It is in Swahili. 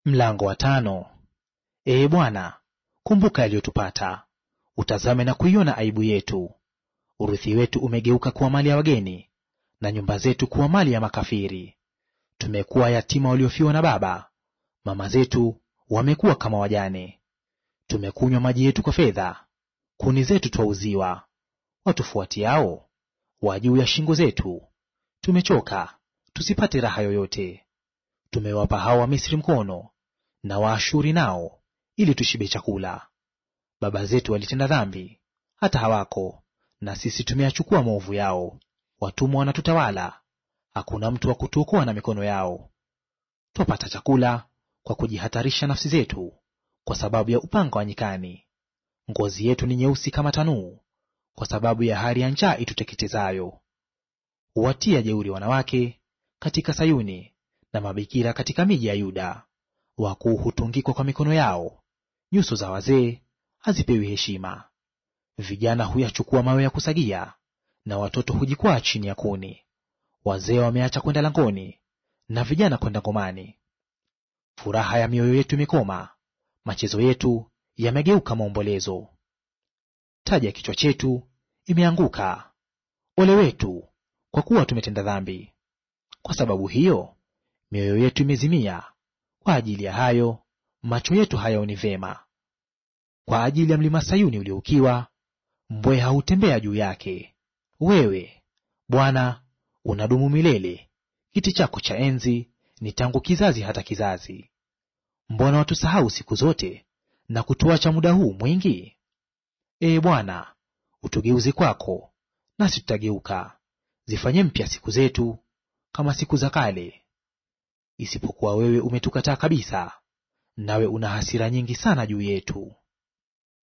Mlango wa tano. Ee Bwana, kumbuka yaliyotupata, utazame na kuiona aibu yetu. Urithi wetu umegeuka kuwa mali ya wageni, na nyumba zetu kuwa mali ya makafiri. Tumekuwa yatima waliofiwa na baba, mama zetu wamekuwa kama wajane. Tumekunywa maji yetu kwa fedha, kuni zetu twauziwa. Watufuatiao wa juu ya shingo zetu. Tumechoka tusipate raha yoyote. Tumewapa hao Wamisri mkono na Waashuri nao, ili tushibe chakula. Baba zetu walitenda dhambi hata hawako, na sisi tumeyachukua maovu yao. Watumwa wanatutawala, hakuna mtu wa kutuokoa na mikono yao. Twapata chakula kwa kujihatarisha nafsi zetu, kwa sababu ya upanga wa nyikani. Ngozi yetu ni nyeusi kama tanuu, kwa sababu ya hari ya njaa ituteketezayo. Huwatia jeuri wanawake katika Sayuni, na mabikira katika miji ya Yuda. Wakuu hutungikwa kwa mikono yao, nyuso za wazee hazipewi heshima. Vijana huyachukua mawe ya kusagia, na watoto hujikwaa chini ya kuni. Wazee wameacha kwenda langoni, na vijana kwenda ngomani. Furaha ya mioyo yetu imekoma, machezo yetu yamegeuka maombolezo. Taji ya kichwa chetu imeanguka. Ole wetu, kwa kuwa tumetenda dhambi! Kwa sababu hiyo mioyo yetu imezimia, kwa ajili ya hayo macho yetu hayaoni vema. Kwa ajili ya mlima Sayuni ulioukiwa, mbweha hutembea juu yake. Wewe Bwana unadumu milele, kiti chako cha enzi ni tangu kizazi hata kizazi. Mbona watusahau siku zote na kutuacha muda huu mwingi? Ee Bwana, utugeuze kwako, nasi tutageuka; zifanye mpya siku zetu kama siku za kale. Isipokuwa wewe umetukataa kabisa, nawe una hasira nyingi sana juu yetu.